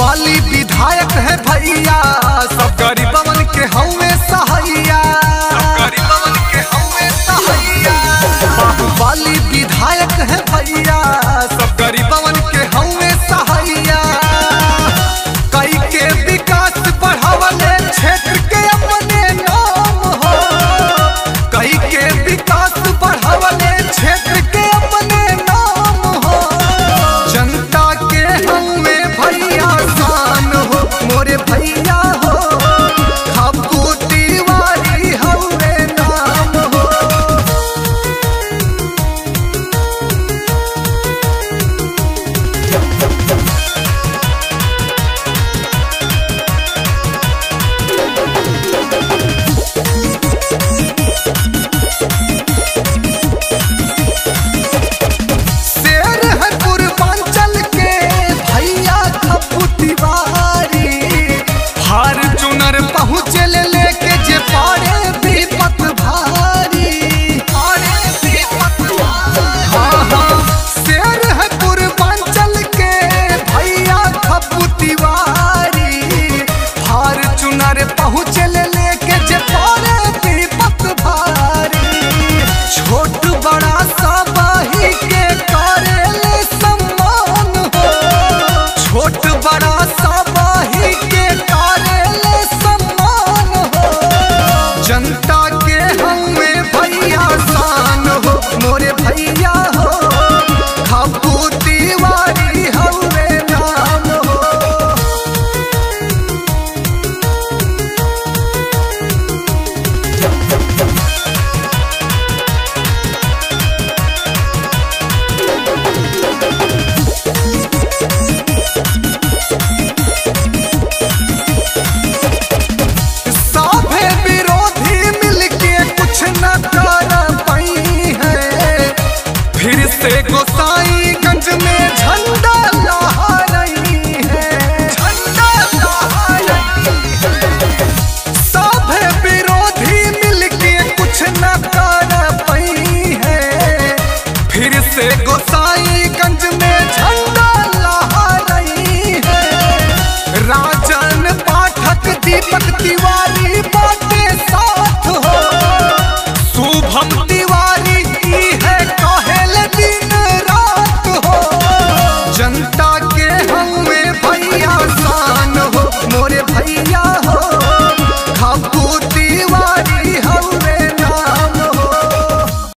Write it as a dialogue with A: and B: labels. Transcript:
A: वाली विधायक है भैया सब गरीबवन के हवे सहैया गरीबवन के हवे सहैया वाली विधायक है भैया सब गरीबवन के हवे सहैया कई के विकास बढ़ावले क्षेत्र के अपने नाम हो कई के विकास बढ़ावले क्षेत्र के अपने नाम हो जनता के हमें भैया शान हो मोरे भैया हो खपू तिवारी हवे नाम हो शेर है पूर्वांचल के भैया खपू तिवारी हार चुनर पहुँचे ले लेके जे पारे विपत भारी पारे विपत भारी हाँ हाँ शेर है पूर्वांचल के भैया खपू तिवारी हार चुनर पहुँचे ले लेके जे पारे विपत भारी छोट बड़ा सब ही के करेले सम्मान हो छोट बड़ा सब ही के करेले सम्मान हो जनता के हमें भैया शान हो मोरे भैया हो खपू तिवारी हवे नाम हो साभे विरोधी मिलके कुछ न कर पाई है फिर से गोसाईगंज में झंडा लहरा रही है झंडा लहरा रही है साभे विरोधी मिलके कुछ न कर पाई है फिर से गोसाईगंज में झंडा लहरा रही है राजन पाठक दीपक तिवारी बाटे साथ हो शुभम तिवारी की है कहल दिन रात हो जनता